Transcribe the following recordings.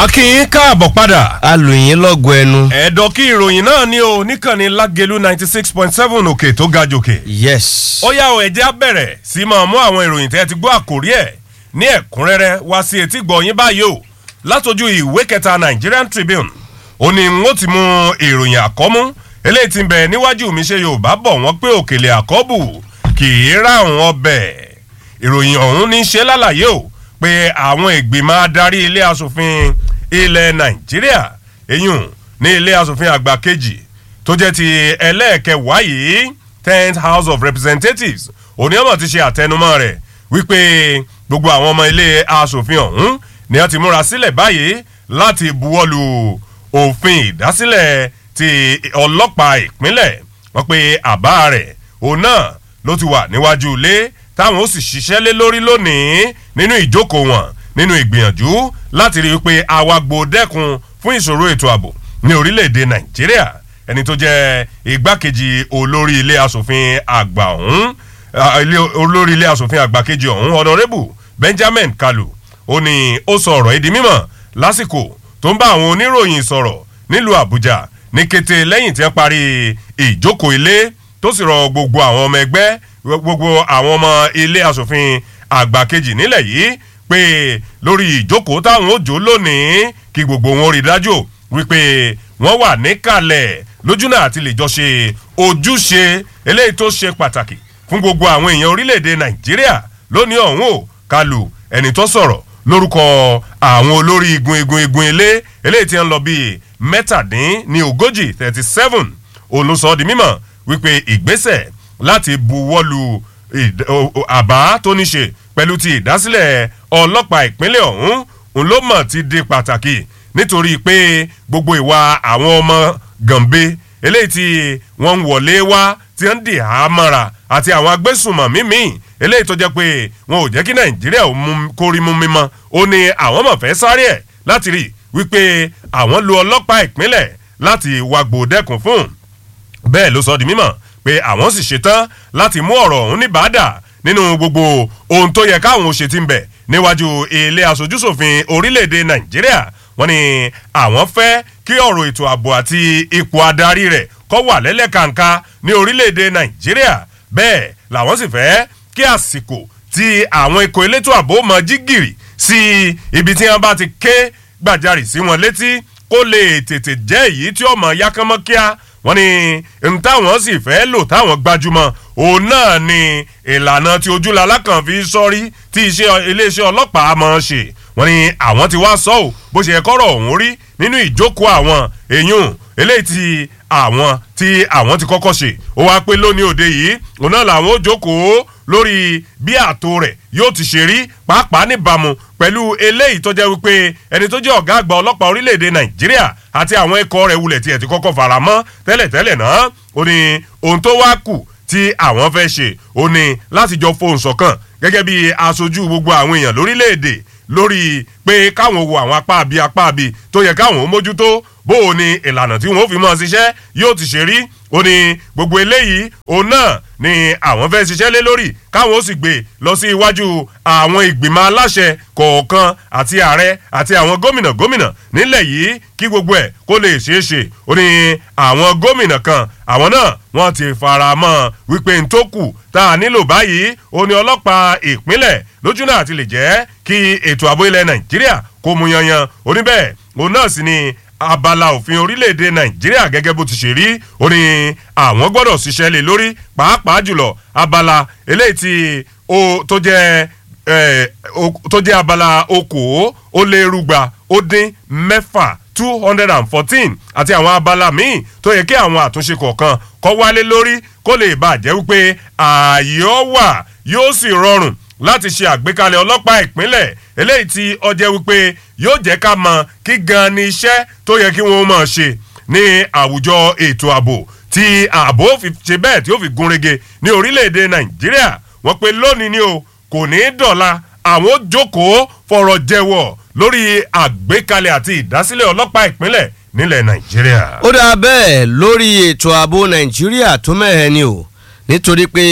akínyín káàbọ̀ padà. alùyìn lọ́gọ ẹnu. ẹ̀dọ̀ kí ìròyìn náà ní o níkànnì lágẹ̀lú ninety six point seven òkè tó ga jòkè. yes. ó yá o ẹ̀jẹ̀ á bẹ̀rẹ̀ sí máa mú àwọn ìròyìn tẹ́ ti gbọ́ àkórí ẹ̀ ní ẹ̀kúnrẹ́rẹ́ wá sí etí gbọ̀nyìn báyìí o látọjú ìwé kẹta Nigerian Tribune ó ní n ó ti mú ìròyìn àkọ́mú eléyìí ti ń bẹ níwájú mi ṣe Yorùbá bọ̀ wọ́n pé òkèlè àkọ́bù kì í ráhùn ọbẹ̀ ìròyìn ọ̀hún ní í ṣe lálàyé o pé àwọn ìgbìmọ̀ adarí ilé asòfin ilẹ̀ Nàìjíríà eyín ní ilé asòfin àgbà kejì tó jẹ́ ti ẹlẹ́ẹ̀kẹwàá yìí tenth house of representatives oníyàmọ̀ ti ṣe àtẹnumọ́ rẹ̀ wípé gbogbo àwọn ọmọ ilé asòfin ọ̀hún ni wọ́n ti múra sílẹ̀ báyìí láti buwọ́lu òfin ìdásílẹ̀ ti ọlọ́pàá ìpínlẹ̀ wọ́n pe àbá rẹ̀ òun náà ló ti wà níwájú ilé táwọn ó sì ṣiṣẹ́ lé lórí lónìí nínú ìjókòó wọn nínú ìgbìyànjú láti rí i pé awagbo dẹ́kun fún ìṣòro ètò ààbò ní orílẹ̀-èdè nàìjíríà ẹni tó jẹ́ igbákejì olórí ilé asòfin àgbà ọ̀hún olórí ilé asòfin àgbà kejì ọ̀hún honorable benjamin kalu ó ní ó sọ ọ̀rọ̀ ìdí mímọ̀ lásìkò tó ń bá àwọn oníròyìn sọ̀rọ̀ nílùú àbújá ní kété lẹ́yìn tí wọ́n parí ìjókòó ilé tó sì rọ gbogbo àwọn ọmọ ẹgbẹ́ gbogbo àwọn ọmọ ilé asòfin àgbà kejì nílẹ̀ yìí pé lórí ìjókòó táwọn ó jó lónìí kí gbogbo wọn rí dájú wípé wọ́n wà níkàlẹ̀ lójúnà àti lè jọ ṣe ojúṣe eléyìí tó ṣe pàtàkì fún gbogbo àwọn èèyàn orílẹ̀-èdè nàìjíríà lónìí ọ̀hún ò kálù ẹni tó sọ̀rọ̀ lórúkọ àwọn olórí igun igun igun ilé eléyìí tí ń lọ bíi mẹ́tàdín ní ogójì thirty seven olùsọ di mímọ̀ wípé ìgbésẹ̀ láti buwọ́lu àbá tó ní ṣe pẹ̀lú ti ìdásílẹ̀ ọlọ́pàá ìpínlẹ̀ ọ̀hún òun ló mọ̀ ti di pàtàkì nítorí pé gbogbo ìwà àwọn ọmọ gànbe eléyìí tí wọ́n ń wọlé wá tí wọ́n ń dì á mọ́ra àti àwọn agbésùnmọ̀mí míì eléyìí tó jẹ́ pé wọn ò jẹ́ kí nàìjíríà kórí mú mímọ́ ó ní àwọn mọ̀ fẹ́ sáré ẹ̀ láti rí wípé àwọn lo ọlọ́pàá ìpínlẹ̀ láti wàgbò dẹ́kun fún bẹ́ẹ̀ ló sọ di mímọ̀ pé àwọn sì ṣetán láti mú ọ̀rọ̀ ọ̀hún ní bàdà nínú gbogbo ohun tó yẹ káwọn ṣe ti ń bẹ̀ níwájú ilé aṣojúṣòfin orílẹ̀-èdè nàìjíríà wọ́n ní àwọn fẹ́ kí ọ̀rọ̀ ètò ààbò àti ipò adarí rẹ̀ kó wà lẹ́lẹ́kàǹkà ní orílẹ̀-èdè nàìjíríà bẹ́ẹ̀ làwọn sì fẹ́ kí àsìkò tí àwọn ikọ̀ elétò ààbò mọ jígìrì sí ibi tí wọ́n bá ti ké gbàjarì sí wọn létí kó lè tètè jẹ́ èyí tí ọmọ yákánmọ́ kíá wọ́n ní n táwọn sì fẹ́ lò táwọn gbajúmọ̀ òun náà ni ìlànà tí ojúlala kan fi sọrí tí iléeṣẹ́ ọlọ́pàá mọ̀ ṣe wọ́n ní àwọn ti wá sọ ọ́ bó ṣe kọ́rọ̀ ọ̀hún rí nínú ìjókòó àwọn èèyàn eléyìí tí àwọn tí àwọn ti kọ́kọ́ ṣe ó wáá pé lónìí òde yìí òun náà làwọn ó jókòó lórí bí ààtò rẹ̀ yóò ti ṣe rí pàápàá níbàámu pẹ̀lú eléyìí tó jẹ́ wípé ẹni tó jẹ́ ọ̀gá àgbà ọlọ́pàá orílẹ̀-èdè nàìjíríà àti àwọn ikọ̀ rẹ̀ wulẹ̀ tiẹ̀ ti kọ́kọ́ fara mọ́ tẹ́lẹ̀tẹ́lẹ̀ náà ó ní ohun tó wá kù tí àwọn fẹ́ ṣe ó ní láti jọ fohùn ṣọ̀kan gẹ́gẹ́ bí aṣojú gbogbo àwọn èèyàn lórílẹ̀-èdè lórí pé káwọn wo àwọn apá àbí apá àbí tó yẹ káwọn ó mójútó bó o ní ìlànà tí wọn ó fi mọ́ ṣiṣẹ́ yóò ti ṣe rí ó ní gbogbo eléyìí òun náà ni àwọn fẹ́ ṣiṣẹ́ lé lórí káwọn ó sì gbé lọ sí iwájú àwọn ìgbìmọ̀ aláṣẹ kọ̀ọ̀kan àti ààrẹ àti àwọn gómìnà gómìnà nílẹ̀ yìí kí gbogbo ẹ̀ kó lè ṣeé ṣe ó ní àwọn gómìnà kan àwọn náà wọ́n ti fara mọ́ wípé n tó kù tá a nílò báyìí ó ní ọlọ́pàá ìpínlẹ̀ lójúnà àti lè jẹ́ kí ètò ààbò ilẹ̀ nàìjíríà kó mu yanyan ó ní bẹ́ẹ̀ òun náà sì ni abala òfin orílẹ̀-èdè nàìjíríà gẹ́gẹ́ bó ti ṣe rí ó ní àwọn gbọ́dọ̀ ṣiṣẹ́ lé lórí pàápàá jùlọ abala eléyìí tí ó tó jẹ́ tó jẹ́ abala okòó ó lé rúgba ó dín mẹ́fà two hundred and fourteen àti àwọn abala míì tó yẹ kí àwọn àtúnṣe kọ̀ọ̀kan kọ́ wálé lórí kó lè bàjẹ́ wípé ààyè ọ wà yóò sì rọrùn láti ṣe àgbékalẹ̀ ọlọ́pàá ìpínlẹ̀ eléyìí tí ọjẹ́ wípé yóò jẹ́ ká mọ kí gan ni iṣẹ́ tó yẹ kí wọ́n máa ṣe ní àwùjọ ètò ààbò tí ààbò fi ṣe bẹ́ẹ̀ tí ó fi gúnrégé ní orílẹ̀-èdè nàìjíríà wọ́n pe lónìí ni o kò ní í dọ̀la àwọn ó jókòó fọ̀rọ̀ jẹ́wọ́ lórí àgbékalẹ̀ àti ìdásílẹ̀ ọlọ́pàá ìpínlẹ̀ nílẹ̀ nàìjíríà. ó dáa bẹ́ẹ̀ lórí ètò ààbò nàìjíríà tó mẹ́hẹ̀ ni o nítorí pé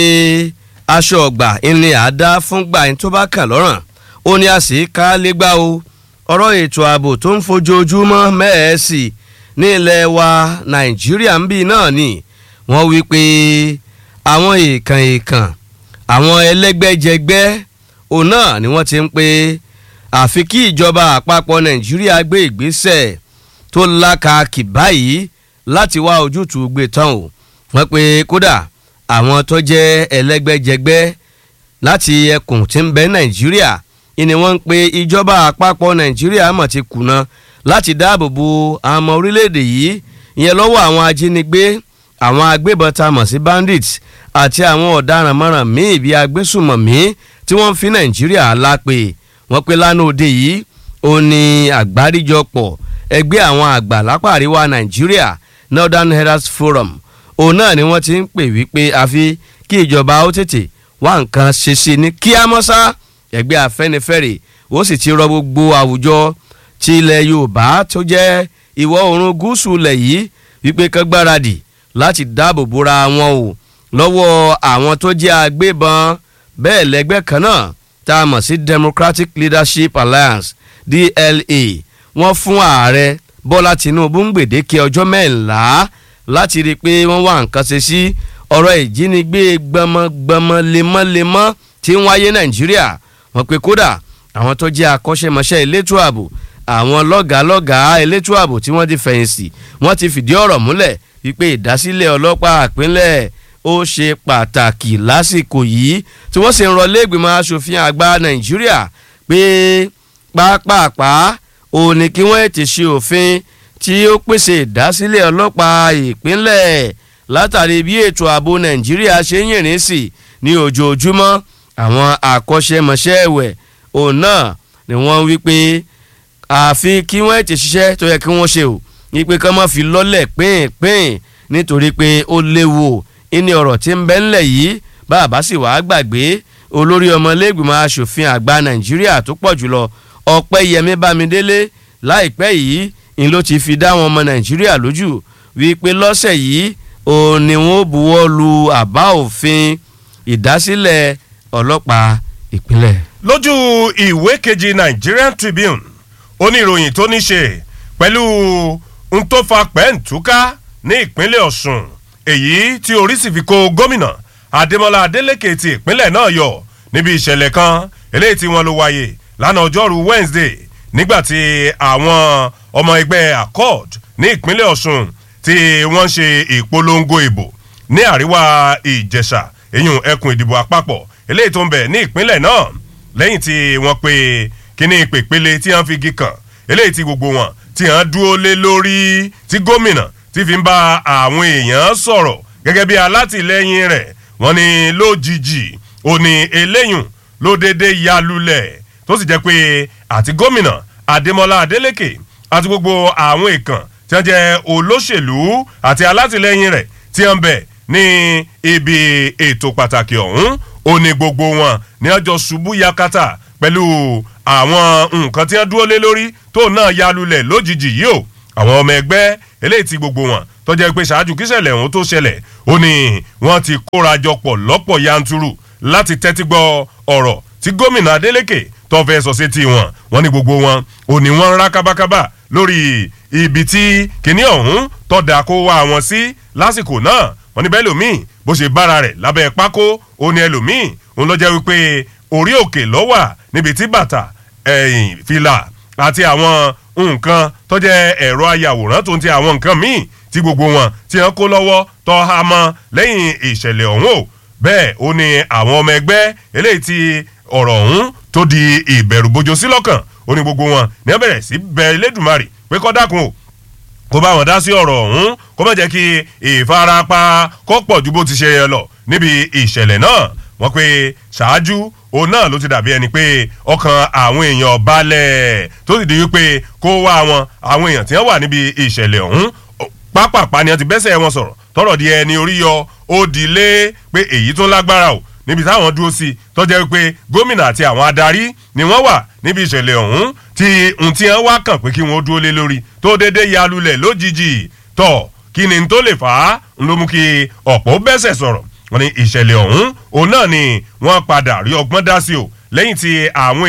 aṣọ ọgbà ìní àdá fúngbà ẹni tó bá kàn lọ́rùn ó ní a sì ká légbá o ọ̀rọ̀ ètò ààbò tó ń fojoojúmọ́ mẹ́ẹ̀ẹ́sì ní ilẹ̀ wa nàìjíríà ń bì náà ni wọ́n wí pé àwọn èèkàn èèkàn àwọn ẹlẹ́gbẹ́jẹgbẹ́ òun náà ni wọ́n ti ń pé àfi kí ìjọba àpapọ̀ nàìjíríà gbé ìgbésẹ̀ tó lákàkì báyìí láti wá ojútùú gbé tán o wọ́n pé kódà àwọn tó jẹ́ ẹlẹ́gbẹ́jẹgbẹ́ láti ẹkùn tí ń bẹ nàìjíríà ni wọ́n ń pe ìjọba àpapọ̀ nàìjíríà mọ̀ ti kùnà láti dáàbò bo àwọn ọmọ orílẹ̀-èdè yìí ìyẹn lọ́wọ́ àwọn ajínigbé àwọn agbébọn tá a mọ̀ sí bandits àti àwọn ọ̀daràn mọ́ràn míì bíi agbésùmọ̀mí tí wọ́n ń fi nàìjíríà lápè wọ́n pe lánàá òde yìí ó ní àgbáríjọpọ̀ ẹgbẹ́ àwọn àgbà lápá àríwá nàìjíríà northern herald forum òun náà ni wọ́n ti ń pè wípé àfi kí ìjọba ó tètè wá nǹkan ṣe sí ní kíámọ́sá ẹgbẹ́ afẹ́nifẹ́re ó sì ti rọ gbogbo àwùjọ ti ilẹ̀ yorùbá tó jẹ́ ìwọ̀ oòrùn gúúsù ilẹ̀ yìí wípé kán gbáradì láti dáàbò bora wọn o lọ́wọ́ àwọn tó jẹ́ agbébọn bẹ́ẹ̀ lẹ́gbẹ́ kan náà tá a mọ̀ sí democratic leadership alliance dla wọ́n fún ààrẹ bọ́lá tinubu ń gbèdéke ọjọ́ mẹ́ńlá láti rí i pé wọ́n wá nǹkan ṣe sí ọ̀rọ̀ ìjínigbé gbọmọgbọmọ lemọ́lemọ́ tí ń wáyé nàìjíríà wọ́n pe kódà àwọn tó jẹ́ akọ́ṣẹ́mọṣẹ́ elétò ààbò àwọn lọ́gàálọ́gàá elétò ààbò tí wọ́n ti fẹ̀yìntì wọ́n ti fìdí ọ̀rọ̀ múlẹ̀ wípé ìdásílẹ̀ ọlọ́pàá ìpínlẹ̀ ó ṣe pàtàkì lásìkò yìí tí wọ́n sì ń rọ lẹ́gbìmọ̀ asòfin àgbà nàìjíríà pé pápápá òun ni kí wọ́n ti ṣe òfin tí ó pèsè ìdásílẹ̀ ọlọ́pàá ìpínlẹ̀ látàrí bí ètò ààbò nàìjíríà ṣe ń yìnrìn sí ní ojoojúmọ́ àwọn àkọ́ṣẹ́mọṣẹ́ ẹ̀wẹ̀ òun náà ni wọ́n wí pé àfi kí wọ́n ti ṣiṣẹ́ tó yẹ kí wọ́n ṣe o ní pé kán má fi lọ́lẹ̀ pín-pín nítorí pé ó léwu ìní ọ̀rọ̀ tí ń bẹ ńlẹ̀ yìí bàbá sì wàá gbàgbé olórí ọmọlẹ́gbìmọ̀ asòfin àgbà nàìjíríà tó pọ̀ jùlọ ọ̀pẹ́yẹmí bámidélé láìpẹ́ yìí ni ló ti fi dá wọn ọmọ nàìjíríà lójú wípé lọ́sẹ̀ yìí òun ni wọ́n buwọ́ lu àbá òfin ìdásílẹ̀ ọlọ́pàá ìpínlẹ̀. lójú ìwé kejì nigerian tribune oníròyìn tó ní ṣe pẹ̀lú n tó fa pẹ́ǹtúká ní ìpínlẹ̀ ọ̀sùn èyí tí orí sì fi kó gómìnà adémọlá adélèké ti ìpínlẹ̀ náà yọ níbi ìṣẹ̀lẹ̀ kan eléyìí tí wọ́n ló wáyé lánàá ọjọ́rú wednesday nígbàtí àwọn ọmọ ẹgbẹ́ accord ní ìpínlẹ̀ ọ̀sùn tí wọ́n ṣe ìpolongo ìbò ní àríwá ìjẹ̀ṣà èyun ẹkùn ìdìbò àpapọ̀ eléyìí tó ń bẹ̀ ní ìpínlẹ̀ náà lẹ́yìn tí wọ́n pe kíní ìpèpele tí wọ́n fi igi kàn eléyìí tí gbogbo wọn tí wọ́n dúró lé lórí tí gómìnà tí fi ń bá àwọn èèyàn sọ̀rọ̀ gẹ́gẹ́ bí alátìlẹ́yìn rẹ̀ wọ́n ní lójijì ó ní eléyùn ló dédé ya lulẹ̀ tó sì jẹ́ pé àti gómìnà adémọlá adélèké àti gbogbo àwọn èèkàn tí wọ́n jẹ́ olóṣèlú àti alátìlẹ́yìn rẹ̀ tí wọ́n bẹ̀ ní ibi ètò pàtàkì ọ̀hún ó ní gbogbo wọn ní ọjọ́ ṣubú yakata pẹ̀lú àwọn nǹkan tí wọ́n dúró lé lórí tó náà ya lulẹ̀ lójijì yìí o àwọn ọmọ ẹgbẹ́ eléyìí ti gbogbo wọn tó jẹ́ pé ṣáájú kíṣẹ̀lẹ̀ ọ̀hún tó ṣẹlẹ̀ ó ní wọ́n ti kórajọpọ̀ lọ́pọ̀ yanturu láti tẹ́tí gbọ́ ọ̀rọ̀ tí gómìnà adeleke tó fẹ́ sọ sí tiwọn wọ́n ní gbogbo wọn ò ní wọ́n ń rá kábákábá lórí ibi tí kinní ọ̀hún tọ́da kó wá wọn sí lásìkò náà wọ́n ní bẹ́ẹ̀ lòmíì bó ṣe bára rẹ̀ lábẹ́ pákó ó ní ẹlòmíì òun lọ jẹ́ wípé orí òkè lọ́wà níbi tí bàtà ẹ̀yìn fìlà àti àwọn nǹkan tó jẹ́ ẹ̀rọ ayàwòrán tó ń ti àwọn nǹkan míì tí gbogbo wọn tí wọ́n kó lọ́wọ́ tọ́ ha mọ́ lẹ́yìn ìṣẹ̀lẹ̀ ọ̀hún o bẹ́ẹ̀ ó ní àwọn ọmọ ẹgbẹ́ eléyìí tí ọ̀rọ̀ ọ̀hún tó di ìbẹ̀rù bojo sí lọ́kàn ó ní gbogbo wọn ní wọ́n bẹ̀rẹ̀ sí bẹ elédùnmarè pé kọ́ dákun o kó bá wọn dá sí ọ̀rọ̀ ọ̀hún kó má jẹ́ kí ìfarapa kó pọ̀ ju bó ti ṣe yẹ lọ níbi ìṣẹ̀lẹ̀ náà wọ́n pé ṣáájú òun náà ló ti dàbí ẹni pé ọkàn àwọn èèyàn balẹ̀ tó sì di wípé kó wá wọn àwọn èèyàn tí wọ́n wà níbi ìṣẹ̀lẹ̀ ọ̀hún pápápá ni wọ́n ti bẹ́sẹ̀ wọn sọ̀rọ̀ tọrọ di ẹni orí yọ ó di lé pé èyí tó lágbára o níbi táwọn dúró sí tọ́jà wípé gómìnà àti àwọn adarí ni wọ́n wà níbi ìṣẹ̀lẹ̀ ọ̀hún tí n tí wọ́n wá kàn pé kí wọ́n dúró lé lórí tó dédé ya lulẹ̀ lójijì tọ̀ kí ni n tó lè fà á n ló mú kí ọ̀pọ̀ bẹ́sẹ̀ sọ̀rọ̀ wọn ni ìṣẹ̀lẹ̀ ọ̀hún òun náà ni wọ́n padà rí ọgbọ́n dá sí o lẹ́yìn tí àwọn èèyàn tí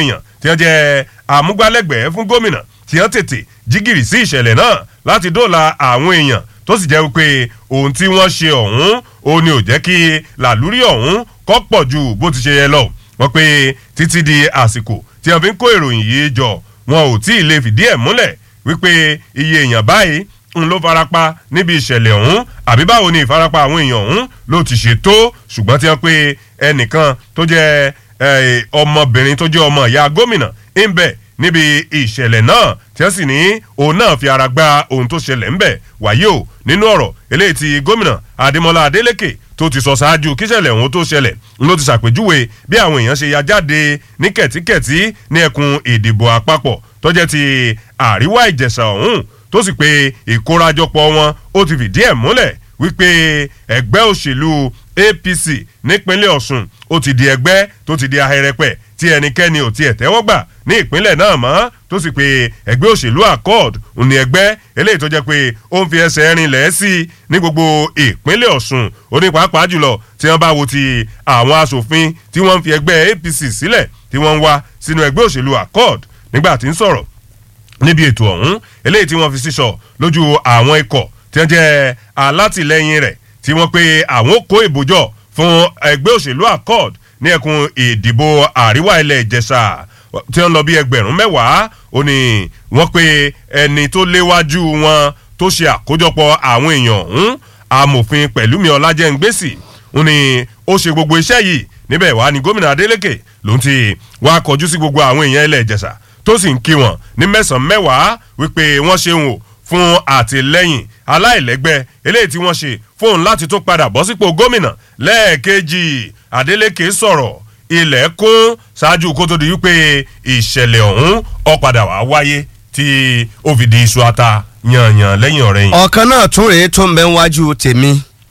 tí wọ́n jẹ́ àmúgbálẹ́gbẹ̀ẹ́ fún gómìnà tí wọ́n tètè jígìrì sí ìṣẹ̀lẹ̀ náà láti dóòlà àwọn èèyàn tó sì jẹ́ wípé ohun tí wọ́n ṣe ọ̀hún òun ni ò jẹ́ kí làlúrí ọ̀hún kọ́ pọ̀ ju bó ti ṣe yẹ lọ wọ́n pé títí di àsìkò tí wọ́n fi ń kó ìròyìn yìí jọ wọn ò tí ì lè fìdí ẹ̀ múlẹ̀ wípé iye èèyàn báyìí ń ló farapa níbi ìṣẹ̀lẹ̀ ọ̀hún àbí báwo ni ìfarapa àwọn èèyàn ọ̀hún ló ti ṣe tó ṣùgbọ́n tí wọ́n pé ẹnìkan tó jẹ́ ọmọbìnrin tó jẹ́ ọmọ ìyá gómìnà ń bẹ̀ níbi ìṣẹ̀lẹ̀ náà tí wọ́n sì ní òun náà fi ara gba ohun tó ṣẹlẹ̀ ń bẹ̀ wáyé o nínú ọ̀rọ̀ eléyìí ti gómìnà adémọlá adélèké tó ti sọ ṣáájú kíṣẹ̀lẹ̀ ọ̀hún tó ṣẹlẹ̀ ló ti ṣàpèjúwe bí àwọn èèyàn ṣe ya jáde ní kẹ̀tíkẹ̀tí ní ẹkùn ìdìbò àpapọ̀ tó jẹ́ ti àríwá ìjẹ̀ṣà ọ̀hún tó sì pé ìkórajọpọ̀ wọn ó ti fìdí ẹ̀ múlẹ̀ wípé ẹgbẹ́ òṣèlú apc nípínlẹ̀ ọ̀ṣun ó ti di ẹgbẹ́ tó ti di ahẹ́rẹ́pẹ̀ tí ẹnikẹ́ni ò tiẹ̀ tẹ́wọ́ gbà ní ìpínlẹ̀ náà mọ́ tó sì pé ẹgbẹ́ òṣèlú accord ní ẹgbẹ́ eléyìí tó jẹ́ pé ó ń fi ẹsẹ̀ rinlẹ̀ sí i ní gbogbo ìpínlẹ̀ ọ̀ṣun ó ní pàápàá jùlọ tí wọ́n bá wo ti àwọn asòfin tí wọ́n ń fi ẹgbẹ́ apc sílẹ̀ tí wọ́n ń wá sínú ẹgbẹ́ òṣèlú accord nígbà tí ń sọ̀rọ̀ níbi ètò ọ̀hún eléyìí tí wọ́n fi sísọ lójú àwọn ikọ̀ tí wọ́n jẹ́ alátìlẹyìn rẹ̀ tí wọ́n pe àwọn kó ìbòjọ́ fún ẹgbẹ́ òṣèlú accord ní ẹkùn ìdìbò àríwá ilẹ̀ ìjẹ̀ṣà tí wọ́n lọ bí ẹgbẹ̀rún mẹ́wàá ó ní wọ́n pe ẹni tó léwájú wọn tó ṣe àkójọpọ̀ àwọn èèyàn ọ̀hún amòfin pẹ̀lúmi ọlájẹ́ngbèsì ó ní ó ṣe gbogbo iṣẹ́ yìí níbẹ̀ wá ní gómìnà adeleke ló ń ti wá kọjú sí gbogbo àwọn èèyàn ilẹ̀ ìjẹ̀ṣà tó sì ń kí wọn ní mẹ́sàn-án mẹ́wàá wípé wọ́n ṣe wò fún àtìlẹ́yìn aláìlẹ́gbẹ́ eléyìí tí wọ́n ṣe fóun láti tún padà bọ́ sípò gómìnà lẹ́ẹ̀kejì adeleke sọ̀rọ̀ ilẹ̀ kún ṣáájú kó tó di wípé ìṣẹ̀lẹ̀ ọ̀hún ọ̀padà wá wáyé tí ó fi di iṣu ata yànyàn lẹ́yìn ọ̀rẹ́ yìí. ọ̀kan náà tún rèé tó ń bẹ níwájú tèmi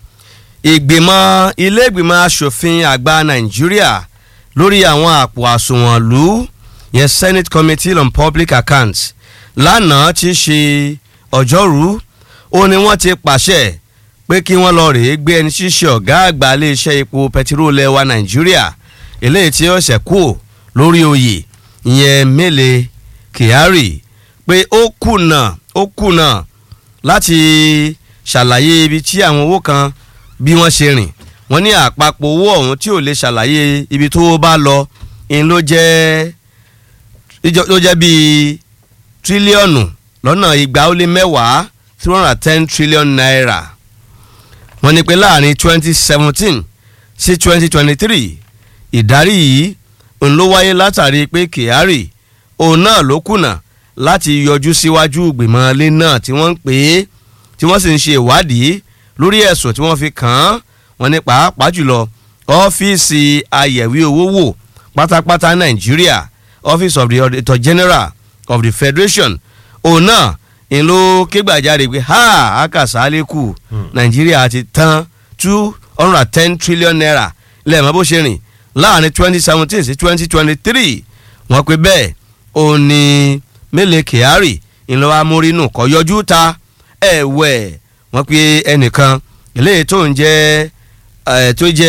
ìgbìmọ̀ ilé ìgbìmọ̀ asòfin àgbà nàìjíríà lórí àwọn àpò àsùnwọ̀n lù yẹn senate committee on public accounts lánàá ti ṣe ọjọ́rú ó ní wọ́n ti pàṣẹ pé kí wọ́n lọ rèé gbé ẹni ṣíṣe ọ̀gá àgbà iléeṣẹ́ epo pẹtiróòlù ẹwà nàìjíríà eléyìí tí ó ṣẹ̀kú lórí oyè ìyẹn mele kyari pé ó kùnà ó kùnà láti ṣàlàyé ibi tí àwọn owó kan bí wọ́n ṣe rìn wọ́n ní àpapọ̀ owó ọ̀hún tí ò lè ṣàlàyé ibi tó bá lọ ń ló jẹ́ ló jẹ́ bíi tírílíọ̀nù lọ́nà igba ó lé mẹ́wàá three hundred and ten trillion naira wọ́n ní pé láàrin twenty seventeen sí twenty twenty three ìdarí yìí òun ló wáyé látàrí pé kyari òun náà ló kùnà láti yọjú síwájú ìgbìmọ̀ ilé náà tí wọ́n ń pè é tí wọ́n sì ń ṣe ìwádìí lórí ẹ̀sùn tí wọ́n fi kàn án wọ́n ní pàápàá jùlọ ọ́fíìsì ayẹ̀wé owó wò pátápátá nàìjíríà office of the auditor general of the federation òun náà ń ló kégbàjáde pé ha akásálẹ́kù nàìjíríà ti tán two hundred and ten trillion naira lẹ́ẹ̀mọ́ bó ṣe rìn láàrin twenty seventeen sí twenty twenty three wọ́n pe bẹ́ẹ̀ òun ni mele kyari ńlọ amórínù kọ́ yọjú ta ẹ̀wẹ̀ wọ́n pe ẹnìkan eléyìí tó ń jẹ́ tó jẹ́